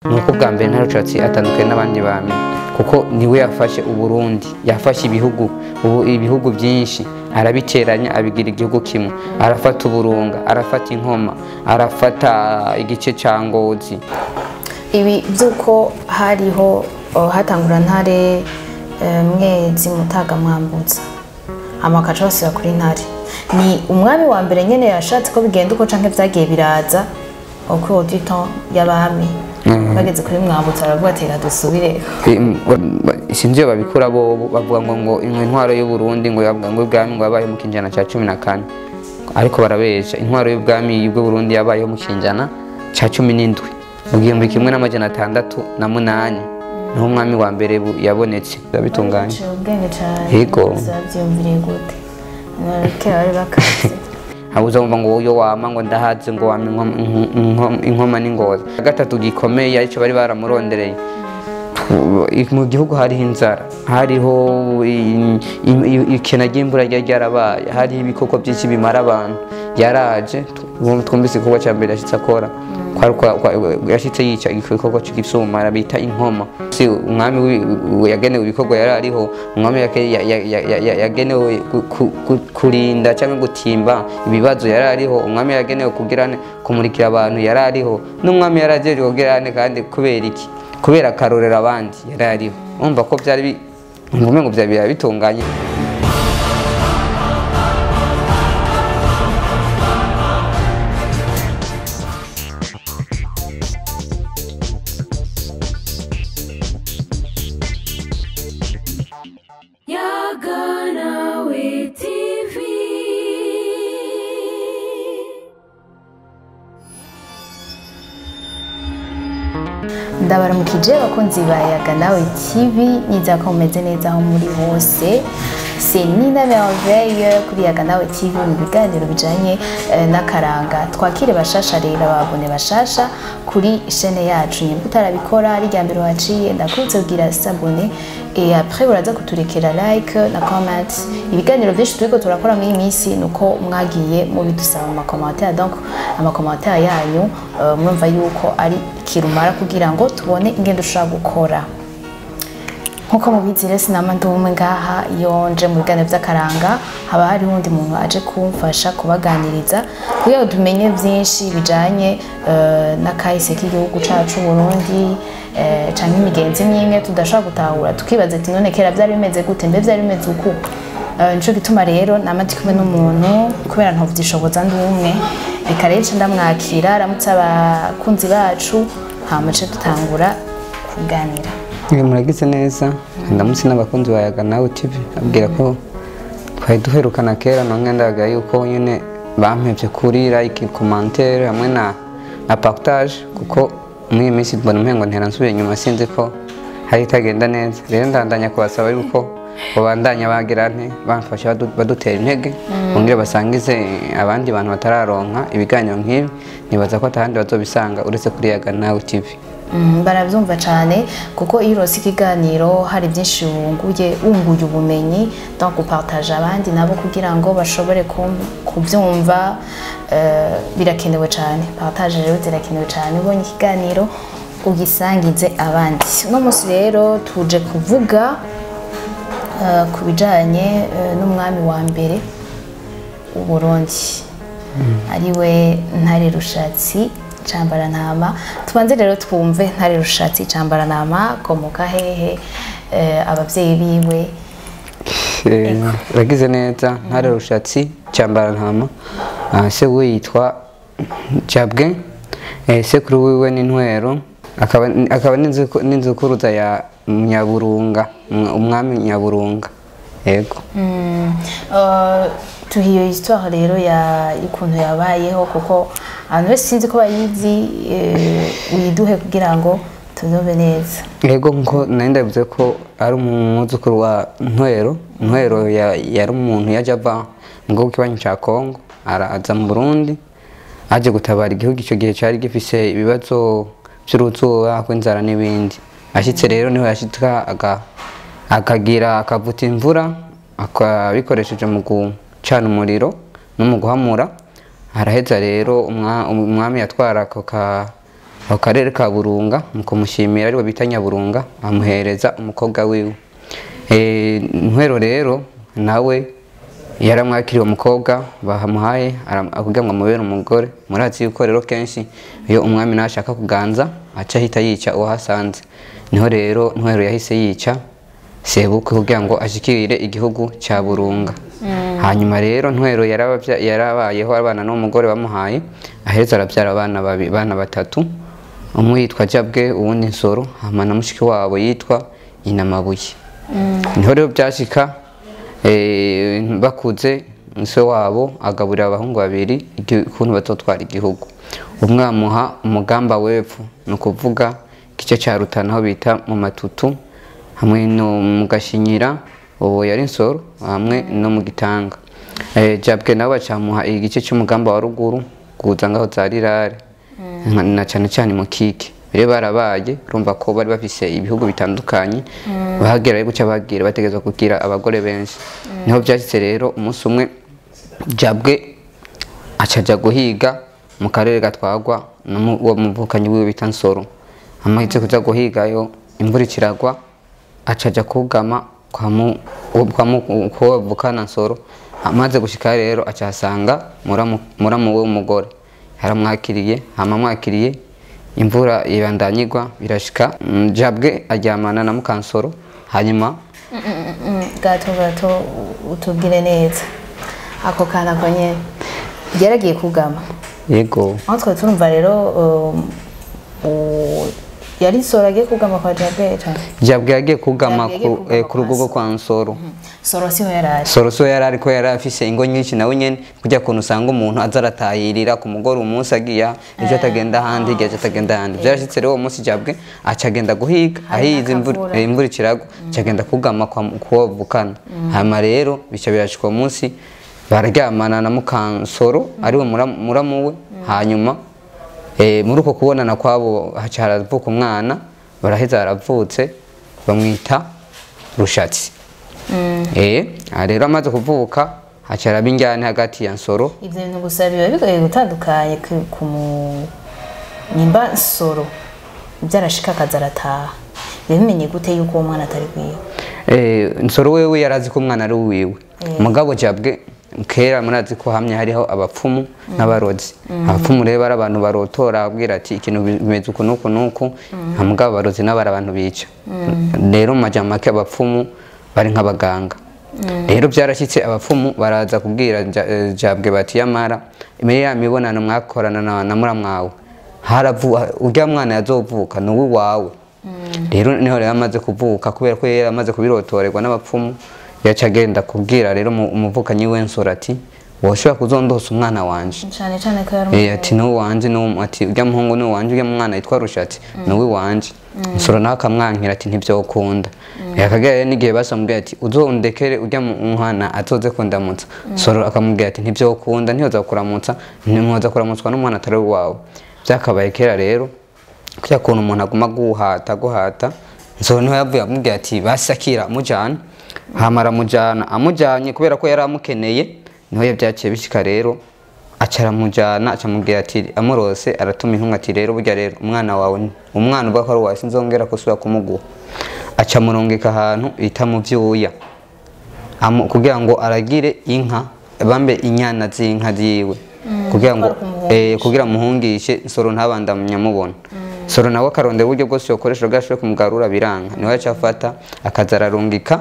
ni uko bwa mbere ntarushatse atandukanye n'abandi bami kuko niwe yafashe uburundi yafashe ibihugu ubu ibihugu byinshi arabiteranya abigira igihugu kimwe arafata uburunga arafata inkoma arafata igice cya ngozi ibi by'uko hariho oh, hatangura ntare eh, mwezi mutaga mwambutsa amakaca basubira kuri ntare ni umwami wa mbere nyene yashatse ko bigenda uko canke vyagiye biraza uko auditon y'abami bageze kuri mwambutsa baravuga ati reka dusubire Im- ba- sinzi iyo babikura bo bo bavuga ngo ngo intwaro y'uburundi ngo yavuga ngo ubwami ngo yabayeho mu kinjana cya cumi na kane ariko barabesha intwaro y'ubwami bw'uburundi yabayeho mu kinjana cya cumi n'indwi mu gihumbi kimwe n'amajana atandatu na munani niho umwami wa mbere bu- yabonetse biba bitunganye Ciye ubwenge cane Yego. zavyumviriye gute kera bari bakaze habuze wumva ngo uyo wama ngo ndahaze ngo wama inkoma- inko- inko- inkoma n'ingoza gatatu gikomeye aricyo bari baramurondereye mu gihugu hariho inzara hariho i- i- i- ikena ry'imvura ryari ryarabaye hariho ibikoko byinshi bimara abantu yaraje tu- twumvise igikorwa cya mbere yashyitse akora kwari kwa- kwa- yashyitse yica igikoko cy'igisumara bita inkoma si umwami wi- wi- yagenewe ibikorwa yari ariho umwami yake- ya- ya- ya- ya- ya- yagenewe ku- ku- ku- kurinda cyangwa gutimba ibibazo yari ariho umwami yagenewe kugira ne- kumurikira abantu yari ariho n'umwami yari agenewe kugira ne kandi kubera iki kubera akarorero abandi yari ariho umva ko byari bi- umva ngo byari byari bitunganye Yagana we TV. ndabaramukije abakunzi ba yaga nawe tv nizera ko mumeze neza aho muri hose se nina merveille kuri yaga nawe tv mu biganiro bijanye eh, n'akaranga twakire bashasha rero ababone bashasha kuri shene yacu nyimba utarabikora ari rya mbere waciye ndakurutse kugira sabone et après uraza kuturekera like na comment ibiganiro byinshi turiko turakora muri iyi minsi nuko mwagiye mubidusaba mu makomantere donc amakomantere yanyu eh, murumva yuko ari kirumara kugira ngo tubone ingendo ushobora gukora nkuko mubizi rero sinama ndi umwe ngaha iyo nje mu biganiro by'akaranga haba hariho undi muntu aje kumfasha kubaganiriza kugira ngo tumenye byinshi bijanye eh, n'akahise k'igihugu cacu Burundi eh, canke imigenzi imwe tudashobora gutahura tukibaza ati none kera byari bimeze gute mbe byari bimeze uku Eh, nico gituma rero nama ndi kumwe n'umuntu kubera ntavyishoboza ndi umwe reka rero nce ndamwakira aramutse abakunzi bacu hama nce dutangura kuganira Mwe muragize neza ndamutse n'abakunzi ba yaga nawe tv abwira ko twari duherukana kera none ndaga yuko nyine bampevye kuri like commentaire hamwe na na partage kuko muri iyi minsi mbona umengo ntera nsubiye inyuma sinzi ko hari itagenda neza rero ndandanya kubasaba yuko babandanya bagira nte bamfasha badu- badutera intege bongere basangize abandi bantu batararonka ibiganiro nk'ibi nibaza ko atahandi bazobisanga uretse kuri yaga nawe tv Mm, barabyumva cyane kuko iyo urose ikiganiro hari byinshi wunguye wunguye ubumenyi donc gupartage abandi nabo kugira ngo bashobore kum- kubyumva eh, birakenewe cyane partage rero zirakenewe cyane ubonye ikiganiro ugisangize abandi uno munsi rero tuje kuvuga eh, ku bijanye eh, n'umwami wa mbere w'uburundi ariwe ntare rushatsi cambarantama tubanze rero twumve ntare rushatsi cambarantama komoka hehe eh, abavyeyi biwe Eh, uragize neza ntare rushatsi cyambarantama Ah, se we yitwa jabwe Eh, sekuru wiwe ni ntwero akaba akaba n'inzu- n'inzukuruza ya nyaburunga umwa- umwami nyaburunga yego Mm, eh, tuha iyo histoire rero ya y'ukuntu yabayeho kuko abantu bose sinzi ko bayizi eh, uyiduhe kugira ngo tuzobe neza yego nko nari ndabivuze ko ari umwuzukuru wa ntwero ntwero ya- yari umuntu yaje ava mu gihugu kibanyi cya kongo araza mu burundi aje gutabara igihugu icyo gihe cyari gifise ibibazo by'uruzuba rw'inzara n'ibindi ashyitse rero niho yashyika aga- akagira akavuta imvura akabikoresheje mu gucana umuriro no mu guhamura araheza rero umwa- umwami yatwara ako ka ako karere ka burunga mu kumushimira ariwe bita nyaburunga amuhereza umukobwa wiwe Eh, ntwero rero nawe yaramwakiriye umukobwa bahamuhaye aram- kugira ngo amubere umugore murazi yuko rero kenshi iyo umwami nashaka kuganza aca ahita yica uwo hasanze niho rero ntwero yahise yica sebukwe kugira ngo ashikirire igihugu cya burunga hanyuma rero ntwero yarabavya- yarabayeho abana n'umugore bamuhaye aheza arabyara abana babi- bana batatu umwe yitwa jabwe uwundi nsoro hama na mushiki wabo yitwa inamabuye niho rero byashika eh, bakuze se wabo agaburira abahungu babiri igi- ukuntu bazotwara igihugu umwe amuha umugamba w'epfo ni ukuvuga igice cya rutana aho bita mu matutu hamwe no mu gashinyira uwo yari nsoro hamwe no mu gitanga Eh, jabwe nawe bacamuha igice cy'umugamba wa ruguru kuza ngaho za rirare nka- na cyane cyane mu kike rero barabaye urumva ko bari bafise ibihugu bitandukanye bahagera ariko guca bagira bategerezwa kugira abagore benshi niho byashitse rero umunsi umwe jabwe acaja guhiga mu karere gatwagwa n'uwo muvukanyi wiwe bita nsoro amahitse kuja guhigayo imvura ikiragwa acaja kugama kwa mu kwa mu kwa vukana nsoro amaze gushika rero acahasanga muramu muramu we w'umugore yaramwakiriye hama mwakiriye imvura ibandanyigwa birashika mm, jabwe aryamana na mukansoro hanyuma gato gato utubwire neza ako kana ko nyene yaragiye kugama yego aho twari turumva rero um, u- yari soro agiye kugama kwa jabwe cane jabwe yagiye kugama Jabwe yagiye ku- kugama eh, ku rugo rwo kwa kwa nsoro soro siho yari ari soroso yari ariko yari afise ingo nyinshi nawe nyene kujya kuntu usanga umuntu aza aratahirira ku mugore umunsi agiya ejo atagenda ahandi igihe ejo atagenda ahandi vyarashitse rero uwo munsi jabwe acagenda guhiga Hari ahize imvura n'akavura. eh, imvura ikiragwa acagenda kugama kwa kuwo vukana hama rero bica birashika uwo munsi bararyamana na mukansoro ariwe muramu muramu we hanyuma eh, muri uko kubonana kwabo haca haravuka umwana baraheza haravutse bamwita rushatsi Eh, aha rero amaze kuvuka haca haraba injyane hagati ya nsoro ivyo bintu gusa biba bigoye gutandukanye ku- ku mu- nimba nsoro byarashika akaza arataha bimenye gute yuko uwo mwana atari kwiwe Eh, nsoro wewe yarazi ko umwana ari uwiwe mugabo jabwe kera murazi ko hamye hariho abapfumu n'abarozi abapfumu rero ari abantu barotora abwira ati ikintu bimeze uku nuku nuku nta mugabo abarozi n'abari abantu bica rero mu majambo make abapfumu bari nk'abaganga rero byarashyitse abapfumu baraza kubwira Ja- eh, jabwe bati yamara muri ya mibonano mwakorana na, na muramwawe haravu urya mwana yazovuka ni uwiwawe rero niho rero amaze kuvuka kubera ko yari amaze kubirotorerwa n'abapfumu yaca agenda kubwira rero umu- umuvukanyi w'ensoro ati woshobora kuzondosa umwana wanje cane cane ko yari Eh, ati n'uwo wanje n'uwo- ati urya muhungu n'uwo wanje urya mwana yitwa rushatsi n'uwi wanje nsoro nawe akamwankira ati ntivyokunda akagera rero n'igihe basamubwira ati uzondekere urya mu- mwana azoze kundamutsa nsoro akamubwira ati ntivyokunda ntiyoza kuramutsa ntimwoza kuramutswa n'umwana atari uwawe vyakabaye kera rero kuya kuntu umuntu aguma guhata guhata nsoro niho yavuye amubwira ati basakira amujana hama aramujana amujanye kubera ko yari amukeneye niho yavyaciye bishika rero aca aramujana aca amubwira ati amurose aratuma intumwa ati rero burya rero umwana wawe ni- umwana uvuga ko ari uwawe sinzongera kusubira kumuguha aca amurungika ahantu bita mu vyuya Amu- kugira ngo aragire inka bambe inyana z'inka ziwe kugira ngo eh, kugira muhungishe nsoro ntabandamye amubona soro nawe akarondera uburyo bwose yokoresha bwashoboye kumugarura biranga niwe yaca afata akaza ararungika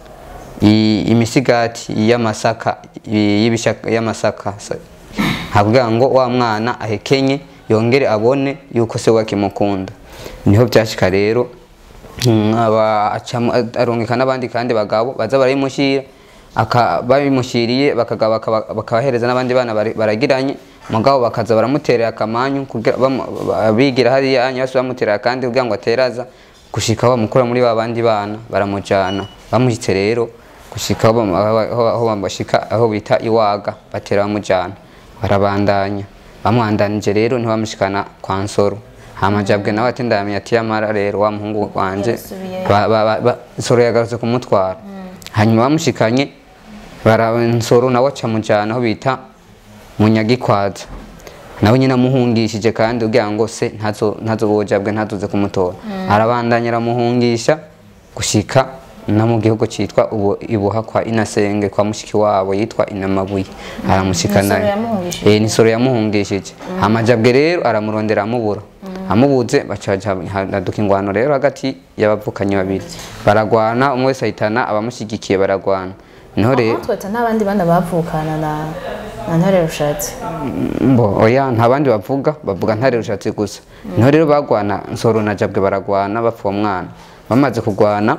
i- imisigati y'amasaka i- y'ibishaka- y'amasaka sa- ha kugira ngo wa mwana ahekenye yongere abone yuko se wakimukunda niho byashika rero mm, aba- acamo- arungika n'abandi kandi bagabo baza barayimushyira aka- babimushyiriye bakagaba bakaba- bakabahereza n'abandi bana bari- baragiranye mugabo bakaza baramuterera akamanyu kugira bamu- ba- bigira hariya hanyuma bose bamuterera kandi kugira ngo ateraza gushika bamukura muri ba bandi bana baramujana bamushyitse rero gushika aho bam- aho aho- aho bashika aho bita iwaga batera bamujana barabandanya bamwandanije rero ntibamushikana kwa nsoro hamajabwe nawe ati ndamenya ati yamara rero wa muhungu wanje Yasubiyeyo. ba- ba- ba- ba- nsoro yagarutse kumutwara hanyuma bamushikanye bara nsoro nawe aca mujana aho bita munyagikwaza nawe nyine amuhungishije kandi ugira ngo se ntazo ntazo bojabwe ntazoze kumutora arabandanya aramuhungisha gushika no mu gihugu cyitwa ubu ibuha kwa inasenge kwa mushiki wabo yitwa inamabuye aramushikana Nisoro yamuhungishije? eh nisoro yamuhungishije amajabwe rero aramurondera amubura amubuze bacaja haduka ingwano rero hagati y'abavukanyi babiri baragwana umwe wese ahitana abamushyigikiye baragwana niho rero tweta n'abandi bana bavukana na na ntare rushatse mbo oya nta bandi bavuga bavuga ntare rushatse gusa niho rero bagwana nsoro na jabwe baragwana bapfa uwo mwana bamaze kugwana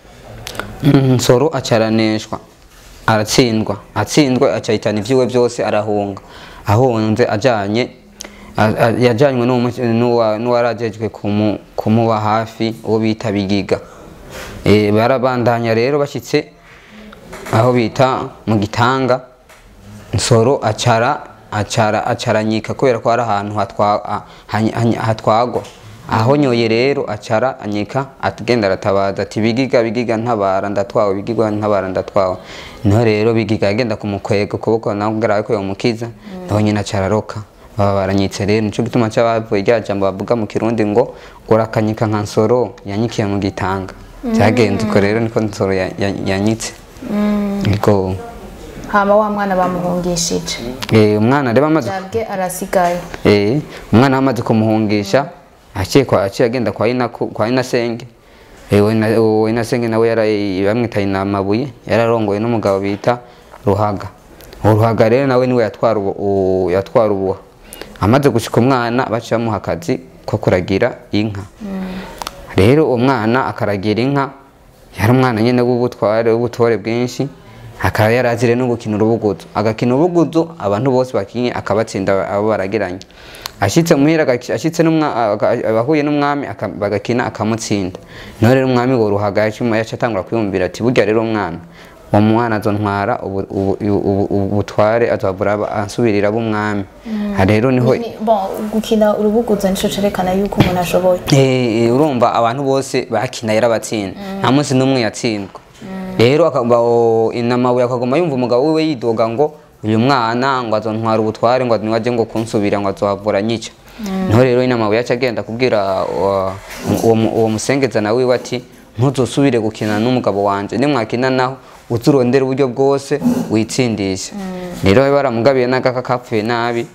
mm, nsoro acaraneshwa aratsindwa atsindwa acahitana ivy'iwe byose arahunga ahunze ajanye a- a- yajanywe n'umu- n'uwa- n'uwarajejwe kumu- kumuba hafi uwo bita bigiga Eh, barabandanya rero bashyitse aho bita mu gitanga nsoro acara acara acaranyika kubera ko ari ahantu hatwa- a- hany- hany- hatwagwa aho nyoye rero acara anyika agenda aratabaza ati bigiga bigiga ntabara ndatwawe bigiga ntabara ndatwawe niho rero bigiga agenda kumukwega ukuboko nawe ubwira ko yomukiza naho nyine acara aroka baba baranyitse rero nico gituma cy'abavuye rya jambo bavuga mu kirundi ngo urakanyika nka nsoro yanyikiye mu gitanga byagenze uko rero niko nsoro ya- ya- yanyitse niko hama wa mwana bamuhungishije Eh, umwana rero amaze jabwe arasigaye eh, umwana amaze kumuhungisha aciye kwa aciye agenda kwa ina kwa inasenge eh, we uwo inasenge nawe yara bamwita inamabuye yararongoye n'umugabo bita ruhaga uwo ruhaga rero nawe niwe yatwara ubu u- yatwara ubuha amaze gushika umwana baciye bamuha akazi ko kuragira inka rero uwo mwana akaragira inka yari umwana nyine w'ubutware w'ubutore bwinshi akaba yarazire no gukina urubuguzo agakina urubuguzo abantu bose bakinye akabatsinda abo baragiranye ashitse muhira agaki- ashitse n'umwa- aga- abahuye n'umwami aka- bagakina akamutsinda niho rero umwami ngo ruhaga yacuma yaca atangura kwiyumvira ati burya rero umwana uwo mwana azontwara ubu- ubu- ubu- ubu- ubutware azovura aba- ansubirira ab'umwami aha rero niho Ni- bon gukina urubuguzo nico cerekana yuko umuntu ashoboye Eh, eh, urumva abantu bose bakina yarabatsinda nta munsi n'umwe yatsindwa rero akaba o- inamabuye akaguma yumva umugabo wiwe yidoga ngo uyu mwana ngo azontwara ubutware ngo niwaje ngo kunsubira ngo azohavura nyica niho rero inamabuye yaca agenda kubwira wa- uwo mu- uwo musengeza nawe wiwe ati ntuzosubire gukina n'umugabo wanje nimwakina naho uzurondera uburyo bwose witsindisha rero baramugabiye n'agaka kapfuye nabi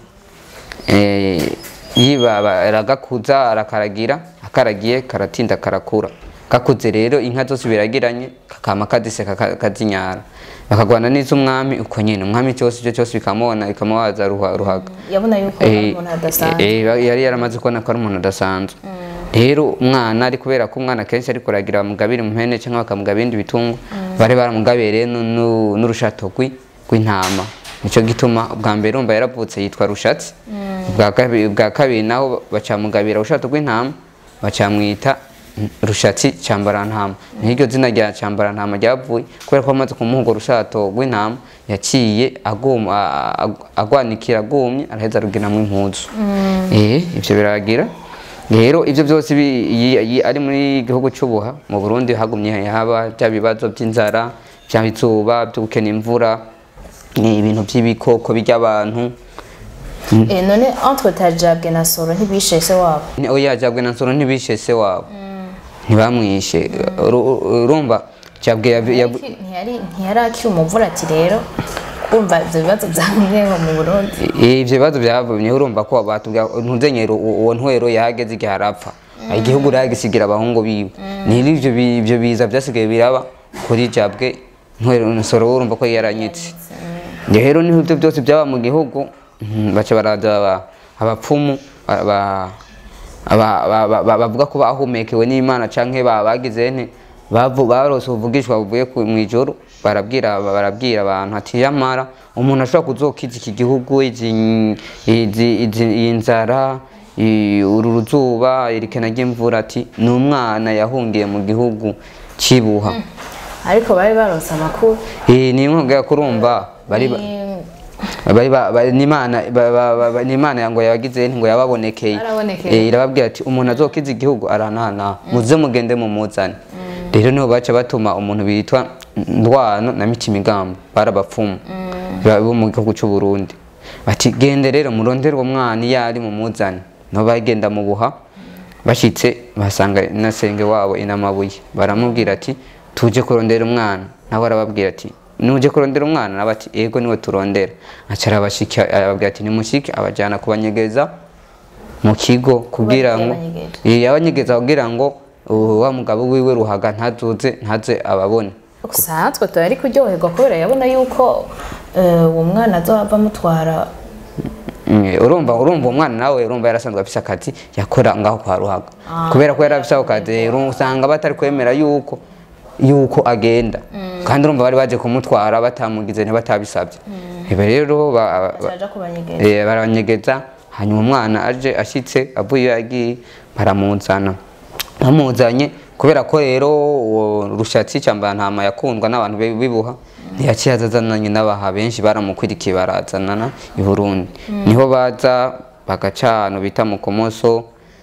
Eh, yibaba aragakuza arakaragira akaragiye karatinda karakura gakuze rero inka zose biragiranye kakama kadiseka ka- kazinyara bakagwana n'iz'umwami uko nyine umwami cyose icyo cyose bikamubona bikamubaza ruha- ruhaga yabona yuko ari Eh, umuntu adasanzwe eh, eh, yari yaramaze kubona ko ari umuntu adasanzwe rero umwana ari kubera ko umwana kenshi ari kuragira bamugabira impene cyangwa bakamugabira ibindi bitungo bari baramugabiye rero nu- nu- n'urushato rwi- rw'intama nicyo gituma ubwa mbere urumva yaravutse yitwa rushatsi ubwa kabi- ubwa kabiri naho bacamugabira urushato rw'intama bacamwita rushatsi cyambarantama niho iryo zina rya cyambarantama ryavuye kubera ko amaze kumuha urwo rushato rw'intama yaciye aguma- a- a- agwanikira agumye araheza aruginamo impuzu eh ibyo biragira rero ibyo byose bi- yi- yi- ari muri gihugu cy'ubuha mu burundi hagumye haba bya bibazo by'inzara bya izuba byo gukena imvura ni ibintu by'ibikoko by'abantu Eh, none entre ta jabwe na soro ntibishe se wabo Ni- oya jabwe na nsoro ntibishe se wabo ntibamwishe Uru- urumva jabwe yav- yav- ntiyari ntiyari akiri umuvura ati rero kumva ibyo bibazo byamweho mu burundi Eh, ivyo bibazo byavumye urumva ko batubwira ntuzenyero uwo ntwero yahageze igihe arapfa igihugu yagisigira abahungu biwe niri ivyo bi- ivyo biza byasigaye biraba kuri jabwe ntwero nsoro urumva ko yaranyitse rero niho ibyo byose byaba mu gihugu mhm, baca baraza aba- abapfumu ba- ba- aba- ba- ba- ba- bavuga ko bahumekewe n'imana canke ba- bagize nte bavu- barose ubuvugishwa buvuye ku- mw'ijoro barabwira barabwira abantu ati yamara umuntu ashobora kuzokiza iki gihugu izi- izi- izi- iyi nzara i- uru ruzuba irikena ry'imvura ati ni umwana yahungiye mu gihugu cibuha ariko bari baronse amakuru Eh, ni inkunga kurumva bari ba- Ni- bari ba- ba- n'imana ba- ba- ba- ba- n'imana ngo yabagize ngo yababonekeye Yarabonekeye. Eh, irababwira ati umuntu azokiza igihugu aranana muze mugende mumuzane rero niho baca batuma umuntu bitwa ndwano na mitima igamba barabapfumu bo mu gihugu cy'u Burundi bati gende rero murondere uwo mwana iyo ari mumuzane niho bagenda mu buha bashitse basanga na senge wabo inamabuye baramubwira ati tuje kurondera umwana nawe arababwira ati nuje kurondera umwana nawe ati ego niwe turondera aca arabashika arababwira ati nimushike abajyana kubanyegeza mu kigo kugira ngo yabanyegeje? Eh, yabanyegeza kugira ngo uh, wa mugabo wiwe ruhaga ntazoze ntaze ababone usanzwe tuba ari kuryoherwa kubera yabona yuko eh, uwo mwana azohava amutwara Mm, urumva urumva umwana nawe urumva yarasanzwe afise akazi yakora ngaho kwa ruhaga kubera ko yari afise ako kazi rero usanga batari kwemera yuko yuko agenda kandi urumva bari baje kumutwara batamugize ntibatabisabye ibe rero ba- ba- aja kubanyegeza Eh, baranyegeza hanyuma umwana aje ashitse avuye iyo yagiye baramuzana bamuzanye kubera ko rero uwo rushatsi cyangwa ntama yakundwa n'abantu be- bibuha ntiyaciye azazananye n'abaha benshi baramukurikiye barazanana i Burundi niho baza bagaca ahantu bita mu komoso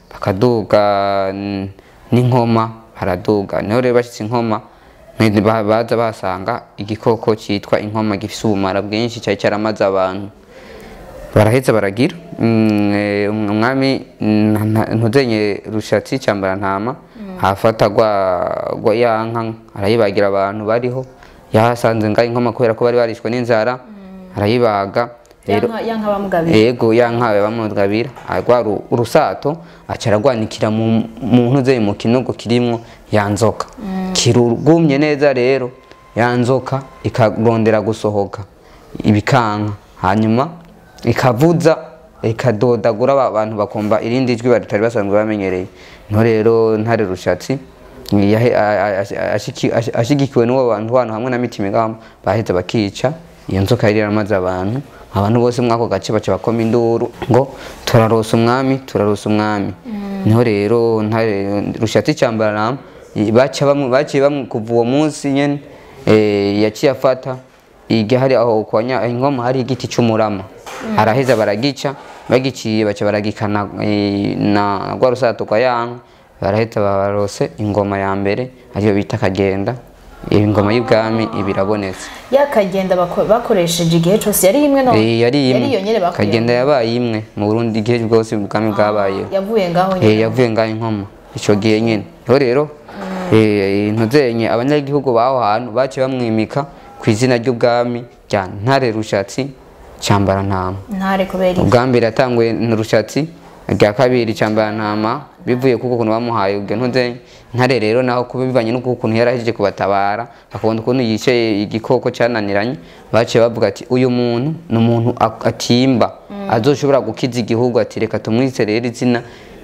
bakaduga mm, n'inkoma baraduga niho rero bashyitse inkoma Mwe- ba- baza basanga igikoko cyitwa inkoma gifise ubumara bwinshi cyari cyaramaze abantu baraheza baragira Mm, eh, umwami mm, nta- ntuzenye rushatsi cyambara ntama hafata gwa gwa yanka arayibagira abantu bariho yahasanze nga inkoma kubera ko bari barishwe n'inzara arayibaga rero yanka bamugabira yego yankawe bamugabira agwa ru- urusato aca aragwanikira mu mu ntuze mu kinogo kirimwo ya nzoka kirugumye neza rero ya nzoka ikarondera gusohoka ibikanka hanyuma ikavuza ikadodagura aba bantu bakumva irindi jwi batari basanzwe bamenyereye no rero ntare rushatsi yahe- a- a- a- ashiki- ashi- ashigikiwe n'uwo bantu hano hamwe na mitima ingamba baheze bakica iyo nzoka yari yaramaze abantu abantu bose muri ako gace baca bakoma induru ngo turarosa umwami turarosa umwami niho rero ntare rushatsi cyambarama baca bamwe baciye bamwe kuva uwo munsi nyene eh, yaciye afata igihe hari aho kwa nya- ingoma hari igiti cy'umurama araheza baragica bagiciye baca baragikana eh, na rwa rusato kwa yanka barahita barose ingoma ya mbere ariyo bita kagenda iyo ngoma y'ubwami iba irabonetse yakagenda bako- bakoresheje igihe cyose yari imwe no Eh, yari imwe iyo nyene bakuye kagenda yabaye imwe mu burundi igihe bwose ubwami bwabayeho yavuye ngaho Eh, nyene yavuye ngaho inkoma icyo gihe nyine rero rero eh, ntuzenye abanyagihugu baho hantu baciye bamwimika ku izina ry'ubwami rya ntare rushatsi cyambarantama ntare kubera iki ubwa mbere yatanguye rushatsi rya kabiri cyambarantama bivuye kuko ukuntu bamuhaye ubwo ntuzenye ntare rero naho kuba bivanye n'uko ukuntu yari ahejeje kubatabara bakabona ukuntu yicaye igikoko cyananiranye baciye bavuga ati uyu muntu ni umuntu ak- atimba azoshobora gukiza igihugu ati reka tumwise rero izina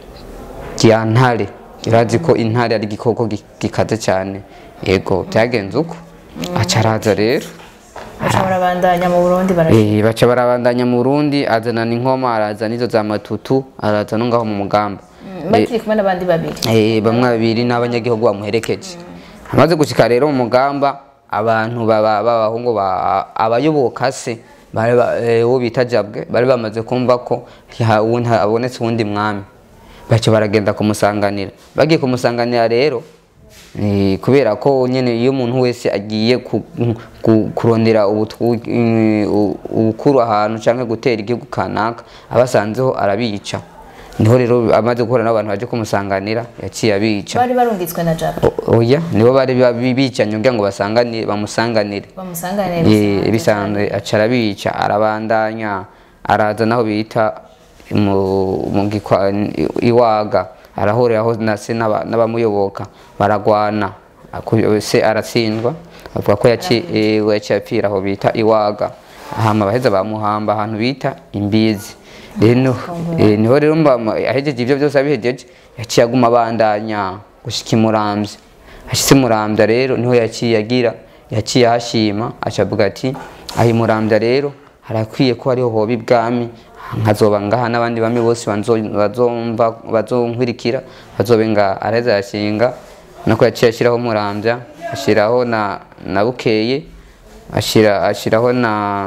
rya ntare irazi ko intare ari igikoko gi- gikaze cyane yego byagenze uko aca araza rero bashobora bandanya mu Burundi bara Eh, baca barabandanya mu Burundi azanana inkoma araza n'izo za matutu araza no ngaho mu mugamba bakiri kumwe n'abandi babiri Eh, bamwe babiri n'abanyagihugu bamuherekeje amaze gushika rero mu mugamba abantu baba- b'abahungu ba- abayoboka se bari ba- eh, uwo bita jabwe bari bamaze kumva ko ha- uwundi- habonetse uwundi mwami baca baragenda kumusanganira bagiye kumusanganira rero eh, kubera ko nyene iyo umuntu wese agiye ku- ku- kurondera ubutwu- eh, u- ubukuru ahantu canke gutera igihugu kanaka abasanzeho arabica niho rero amaze guhura n'abantu baje kumusanganira yaciye abica bari barungitswe na Jabo O- oya nibo bari ba- bi- bicanye kugira ngo basanganire bamusanganire bamusanganira Eh, bisanzwe aca arabica arabandanya araza naho bita mu mu gikwa- iwaga arahuriraho na se n'aba- n'abamuyoboka baragwana Aku- se aratsindwa avuga ko yaci- eh, yaciye apfira aho bita iwaga hama baheza bamuhamba ahantu bita imbizi rero eh, niho rero mba ahejeje ibyo byose abihejeje yaciye aguma abandanya gushika imuramvya ashitse murambya rero niho yaciye agira yaciye ahashima aca avuga ati aho imurambya rero harakwiye ko hariho hoba ibwami nkazoba ngaha n'abandi bami bose banzo- bazomva bazonkurikira bazobe ngaha araheza yashinga nako yaciye ashyiraho murambya ashyiraho na na bukeye ashyira ashyiraho na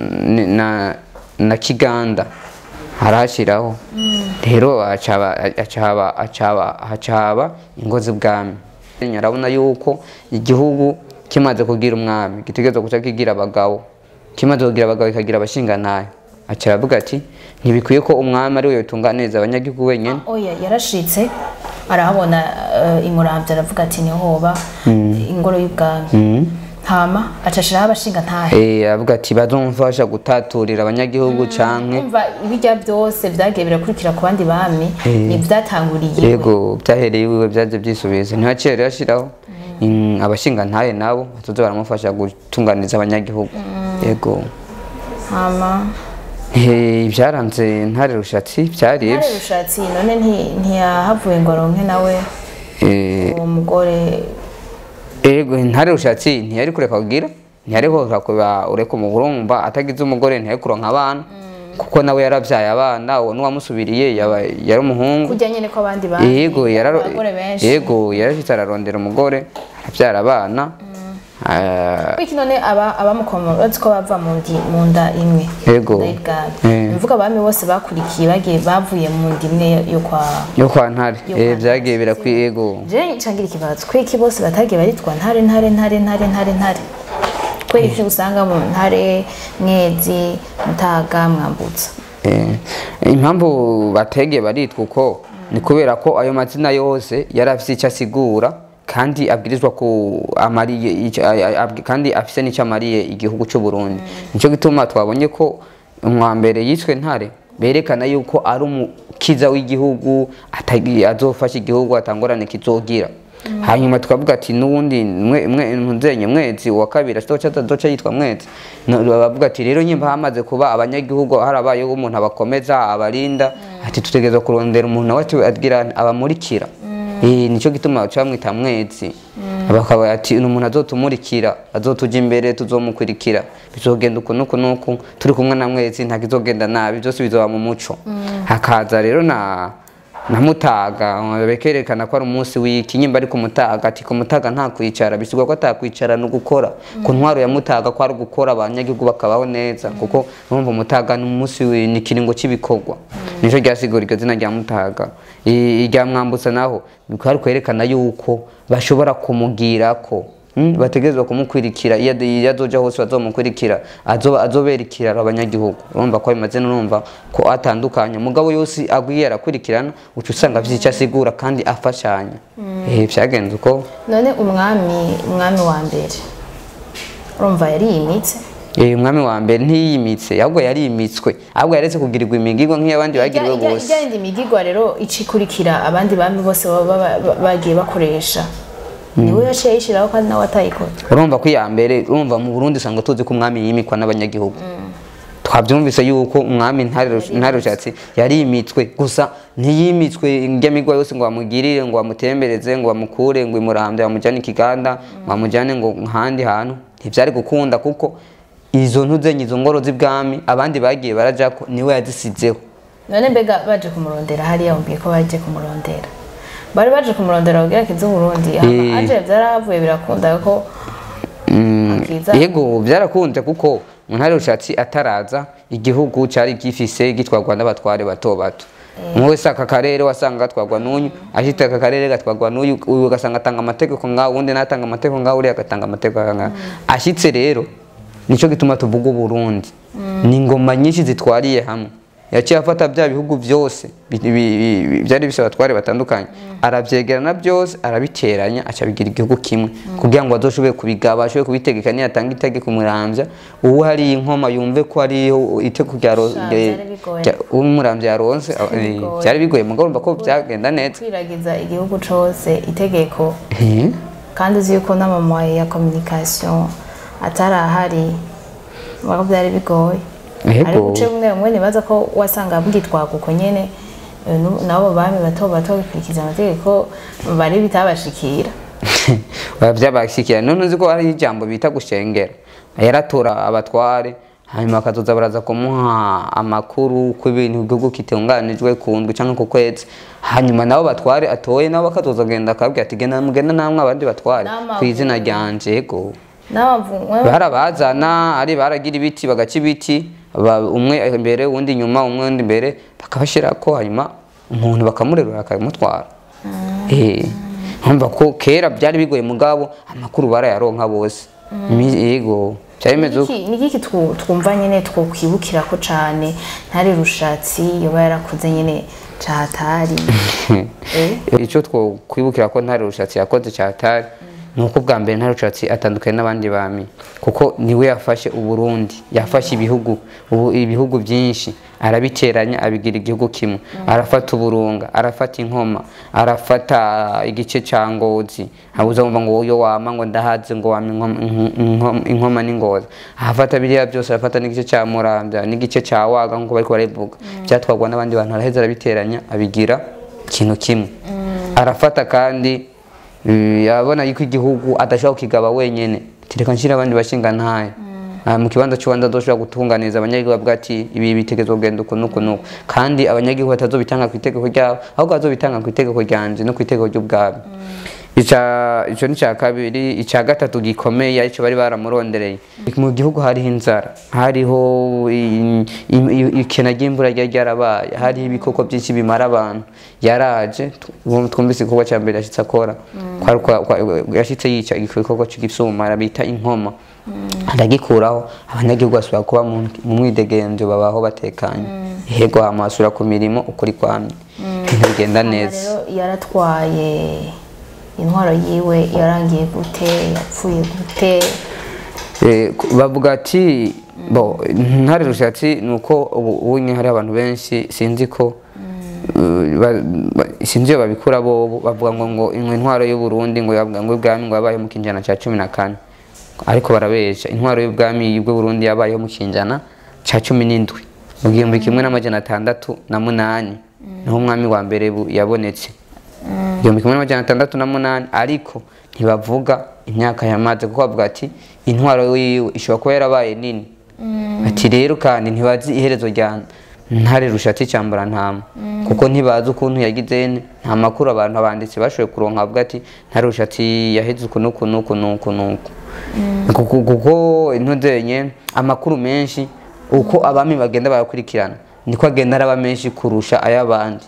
na na kiganda arahashyiraho rero acaba acaba acaba hacaba ingo z'ubwami arabona yuko igihugu kimaze kugira umwami gitegerezwa guca kigira abagabo kimaze kugira abagabo kikagira abashingantahe aca aravuga ati ntibikwiye ko umwami ari we yotunganiriza abanyagihugu wenyine oya yarashitse arahabona uh, imuramvya aravuga ati niho hoba ingoro y'ubwami hama acashiraho abashinga ntahe Eh, aravuga ati bazomfasha gutaturira abanyagihugu canke umva ibijya byose vyagiye birakurikira ku bandi bami ni vyatanguriye iwe. yego byahereye iwiwe byaje byisubiza ntihaciye rero ashiraho mm, abashinga ntahe nabo batoza baramufasha gutunganiriza abanyagihugu yego hama Eh, ibyaranze ntare rushatsi byari ntare ibyo rushatsi none nti- ntiyahavuye ngo aronke nawe Eh, uwo mugore ego ntare rushatsi ntiyari kureka kugira ntiyari kureka kuba ureka umugurumba atagize umugore ntiyari kuronka abana kuko nawe yaravyaye abana uwo n'uwamusubiriye yaba- yari umuhungu kurya nyene ko abandi bami yego yararo abagore benshi yego yarashitse ararondera umugore aravyara abana Ah, iki none aba abamukomora bazi ko bava mu ndi mu nda imwe Yego. Nda y'ibwami. Eh. mvuga abami bose bakurikiye bagiye bavuye mu nda imwe yo kwa yo kwa ntare Yo Eh, kwa vyagiye birakwiye yego je ncangira ikibazo kwiki bose batagiye baritwa ntare ntare ntare ntare ntare ntare kweri iki usanga mu ntare mwezi mutaga mwambutsa Eh, impamvu bategeye baritwa uko ni kubera ko ayo mazina yose yari afise icyo asigura kandi abwirizwa ku amariye ico- a- a- abwi- kandi afise n'icyo amariye igihugu cy'u Burundi nico gituma twabonye ko umwambere yiswe ntare berekana yuko ari umukiza w'igihugu atagi- azofasha igihugu atangorane kizogira hanyuma tukavuga ati n'ubundi mwe mwe muzenye mwezi wa kabiri azoca azoca yitwa mwezi No, bavuga ati rero nyimba hamaze kuba abanyagihugu harabayeho umuntu abakomeza abarinda ati tutegereza kurondera umuntu nawe ati- agira abamurikira Eh, nico gituma baca bamwita mwezi bakaba ati ni umuntu azotumurikira azotuja imbere tuzomukurikira bizogenda uku nuku nuku turi kumwe na mwezi nta kizogenda nabi byose bizoba mu muco hakaza rero na na mutaga bekerekana ko ari umunsi w'iki nyimba ari ku mutaga ati ku mutaga nta kwicara bisigwa ko atakwicara no gukora ku ntwaro ya mutaga ko ari gukora abanyagihugu bakabaho neza kuko urumva umutaga ni umunsi wi- ni ikiringo cy'ibikorwa nico ryasigura iryo zina rya mutaga I- irya mwambutsa naho bikaba ari kwerekana yuko bashobora kumugirako Mm, bategerezwa kumukurikira iyo ade- iyo azoja hose bazomukurikira azoba azobera ikiraro abanyagihugu urumva ko bimaze n'urumva ko atandukanye mugabo yose agwiye arakurikirana uca usanga afite icyo asigura kandi afashanya eh vyagenze uko none umwami umwami wa mbere urumva yariyimitse eh umwami wa mbere ntiyimitse ahubwo yarimitswe ahubwo yaretse kugirirwa imigirwa nk'iy'abandi bagiriwe bose ijya yindi migigwa rero ikurikira abandi bami bose baba ba- ba- bagiye bakoresha niwe yaciye yishyiraho kandi nawe atayikora urumva ko iya mbere urumva mu Burundi usanga tuzi ko umwami yimikwa n'abanyagihugu twabyumvise yuko umwami ntarushatse yarimitswe gusa ntiyimitswe ingemigwa yose ngo bamugirire ngo bamutembereze ngo bamukure ngo imurambye bamujyane ikiganda bamujyane ngo ahandi hantu ntibyari gukunda kuko izo ntuzenye izo ngoro z'ibwami abandi bagiye barajako niwe yazisizeho none mbega baje kumurondera hariya wumviye ko baje kumurondera bari baje kumurondera babwira ko iz'uburundi Eh. aje byarahavuye birakunda ko akiza yego byarakunze kuko mu ntare rushatsi ataraza igihugu cyari gifise gitwarwa n'abatware bato bato umwe wese aka karere wasanga gatwarwa n'uyu ashite aka karere gatwarwa n'uyu uyu ugasanga atanga amategeko ngaho undi natanga amategeko ngaho uriya agatanga amategeko ngaho ashitse rero nico gituma tuvuga uburundi ni ingoma nyinshi zitwariye hamwe yaciye afata bya bihugu byose bi- bi- bi- byari bifite abatware batandukanye arabyegerana byose arabiteranya aca bigira igihugu kimwe kugira ngo azoshobore kubigaba ashobore kubitegeka niyatanga itegeko umurambya uwo hari inkoma yumve ko hariho itegeko rya ro- Sha, rya- byari bigoye. rya- uwo umurambya yaronse Byari eh, bigoye. byari bigoye mugabo urumva ko byagenda neza kwiragiza igihugu cose itegeko Eh, kandi uzi yuko n'amamoye ya communication atari ahari mubako byari bigoye Yego. ariko uce bumwe bumwe nibaza ko wasanga bwitwaga uko nyene eh, nu- n'abo bami bato bato bikurikiza amategeko bari bitabashikira byabashyikiye none uzi ko hari ijambo bita gushengera yaratora abatware hanyuma bakazoza baraza kumuha amakuru ku ibintu igihugu kitunganijwe ku ndwi cyangwa ku kwezi hanyuma nabo batware atoye nabo bakazoza genda akabwira ati genda mugenda namwe abandi batware N'amaguru. ku izina ryanje yego n'abavumwe barabazana ari baragira ibiti bagaca ibiti ba- umwe imbere uwundi inyuma umwe undi imbere bakabashyirako hanyuma umuntu bakamurerura bakamutwara Eh, urumva ko kera byari bigoye mugabo amakuru barayaronka bose Mi- yego cyari bimeze uko Niki- ni iki twu- twumva nyine twokwibukira ko cane ntari rushatsi yoba yarakuze nyine catari Eh? icyo twokwibukira ko ntare rushatsi yakoze cyatari ni uko bwa mbere ntare rushatsi atandukanye n'abandi bami kuko niwe yafashe uburundi yafashe ibihugu ubu ibihugu byinshi arabiteranya abigira igihugu kimwe arafata uburunga arafata inkoma arafata igice cya ngozi habuze ngo ngo uyo wama ngo ndahaze ngo wama inkoma- inko- inko- inkoma n'ingozi ahafata biriya byose arafata n'igice cya muramvya n'igice cya waga nk'uko bariko barabivuga byatwagwa n'abandi bantu araheza arabiteranya abigira ikintu kimwe arafata kandi eh, abona yuko igihugu adashobora kukigaba wenyene tireka nshira abandi bashinga ntayo Ah, mu kibanza cy'ubanza adoshobora gutunganiza abanyagihugu bavuga ati ibi bitegezo kugenda uku nuku nuku kandi abanyagihugu batazobitanga ku itegeko ryabo ahubwo bazobitanga ku itegeko ryanje no ku itegeko ry'ubwami ica ico ni cya kabiri icya gatatu gikomeye aricyo bari baramurondereye mu gihugu hariho inzara hariho i- i- i- ikena ry'imvura ryari ryarabaye hariho ibikoko byinshi bimara abantu yaraje tu- twumvise igikorwa cya mbere yashitse akora Kwari kwa- kwa- yashitse yica igikoko cy'igisuma bita inkoma aragikuraho abanyagihugu basubira kuba mu mu mwidegenzo babaho batekanye ihego hama basubira ku mirimo ukuri kwamye ibintu bigenda Hama neza rero yaratwaye intwaro yiwe yarangiye gute yapfuye gute Eh, ku- bavuga ati bo ntare rushatsi ni uko ubu ubu nyine hari abantu benshi sinzi ko eh, ba- ba- sinzi iyo babikura bo bavuga ngo ngo intwaro y'u Burundi ngo yavuga ngo ubwami ngo yabayeho mu kinjana cya cumi na kane ariko barabesha intwaro y'ubwami bw'u Burundi yabayeho mu kinjana cya cumi n'indwi mu gihumbi kimwe n'amajana atandatu na munani niho umwami wa mbere bu- yabonetse igihumbi kimwe n'amajana atandatu na munani ariko ntibavuga imyaka yamaze kuko bavuga ati intwaro yiwe ishobora kuba yarabaye nini ati rero kandi ntibazi iherezo rya ntare rushatsi cyambara ntama kuko ntibazi ukuntu yagize ne nta makuru abantu abanditsi bashoboye kuronka bavuga ati ntare rushatsi yaheze uku nuku nuku nuku nuku kuko kuko intuzenye amakuru menshi uko abami bagenda barakurikirana niko agenda araba menshi kurusha ay'abandi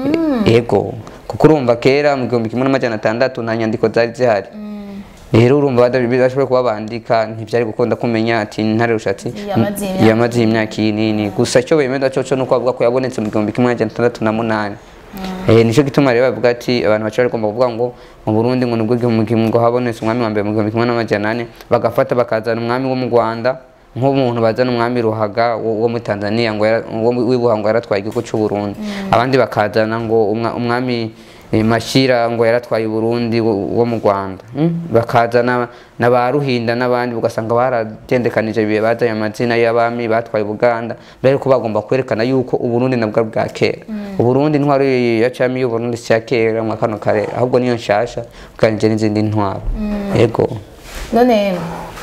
ego kuko urumva kera mu gihumbi kimwe n'amajana atandatu nta nyandiko zari zihari rero urumva bada- bashoboye kuba bandika ntibyari gukunda kumenya ati ntare rushatsi Yamaze imyaka yamaze imyaka iyi nini gusa icyo bemeza cyo cyo nuko bavuga ko yabonetse mu gihumbi kimwe n'amajana atandatu na munani Eh, nicyo gituma rero bavuga ati abantu bacari bagomba kuvuga ngo mu Burundi ngo nibwo igihumbi kimwe ngo habonetse umwami wa mbere mu gihumbi kimwe n'amajana ane bagafata bakazana umwami wo mu Rwanda nk'umuntu bazana umwami Ruhaga wo wo muri Tanzania ngo yara- wo mu- w'ibuha ngo yaratwaye igihugu cy'u Burundi abandi bakazana ngo umwa- umwami eh, Mashira ngo yaratwaye Burundi wo wo mu Rwanda Mm? bakazana na ba Ruhinda n'abandi ugasanga baragendekanije ibihe bazanye amazina y'abami batwaye Buganda mbere ko bagomba kwerekana yuko Uburundi nabwo ari bwa kera Uburundi intwaro ya cami y'Uburundi si iya kera mu kano karere ahubwo niyo nshasha uganije n'izindi ntwaro yego none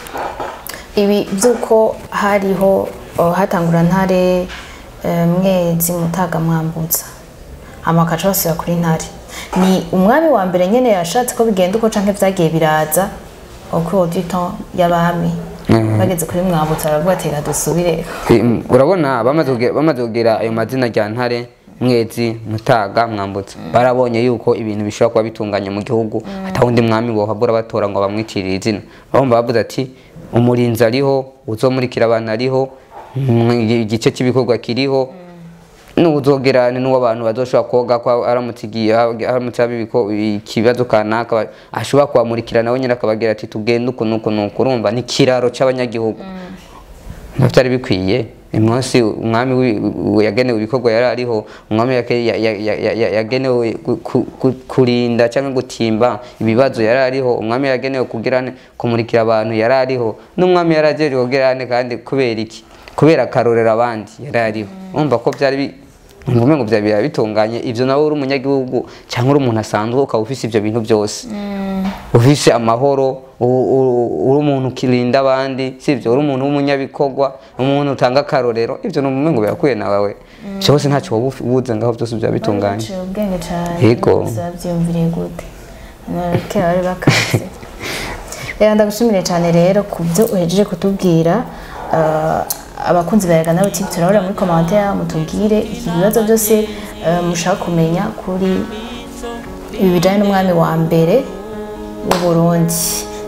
ibi by'uko hariho oh, hatangura ntare eh, mwezi mutaga mwambutsa amakaca basubira kuri ntare ni umwami wa mbere nyene yashatse ko bigenda uko canke vyagiye biraza uko auditon y'abami bageze kuri mwambutsa baravuga ati reka dusubire Im- urabona bamaze kugira- bamaze kugira ayo mazina rya ntare mwezi mutaga mwambutsa barabonye yuko ibintu bishobora kuba bitunganye mu gihugu atawundi mwami bohabura batora ngo bamwitirire izina bamwe bavuze ati umurinzi ariho uzomurikira abantu ariho mm, igice cy'ibikorwa kiriho n'uzogerane n'uwo abantu bazoshobora koga ko aramutse igiye aramutse haba ibiko- ikibazo kanaka ba- ashobora kubamurikira nawe nyine akababwira ati tugende uku nuku nuku urumva ni ikiraro c'abanyagihugu ntabwo byari bikwiye uyu munsi umwami wi- wi- yagenewe ibikorwa yari ariho umwami yake- ya- ya- ya- ya- ya- yagenewe ku- ku- ku- kurinda cyangwa gutimba ibibazo yari ariho umwami yagenewe kugira ne- kumurikira abantu yari ariho n'umwami yari agenewe kugira ne kandi kubera iki kubera akarorero abandi yari ariho urumva ko byari bi- umva ngo byari biba bitunganye ibyo nawe uri umunyagihugu cyangwa uri umuntu asanzwe ukaba ufise ibyo bintu byose ufise amahoro u- u- uri umuntu ukirinda abandi sibyo uri umuntu w'umunyabikorwa umuntu utanga akarorero ibyo ni ngo birakwiye nawe byose ntacyo waba ufi- ubuze ngaho byose byaba bitunganye Baciye ubwenge cyane Yego. bose babyiyumviriye gute kera bari bakaze rero ndagushimire cyane rero ku byo uhejeje kutubwira eh, abakunzi bayaga nawe TV turabura muri commentaire mutubwire ibibazo byose eh, mushaka kumenya kuri ibi bijyanye n'umwami wa mbere w'u Burundi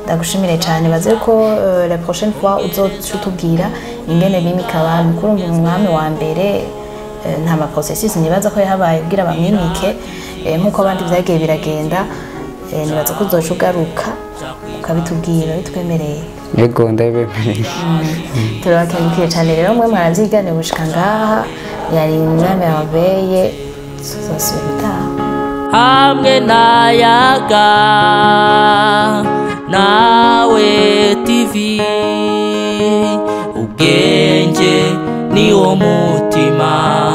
ndagushimire cyane baze ko eh, la prochaine fois uzoca utubwira ingene bimika abami kurumva umwami wa mbere eh, nta ma processus nibaza ko yahabaye kugira bamwimike eh, nk'uko abandi vyagiye biragenda eh, nibaza ko uzoca ugaruka ukabitubwira bitwemereye yego ndabibemereye turabakengukiye cyane rero mwe mwaravyiganiye gushika ngaha yari umwami wabeye tuzosubira utaha hamwe nayaga nawe tv ubwenge niwo mutima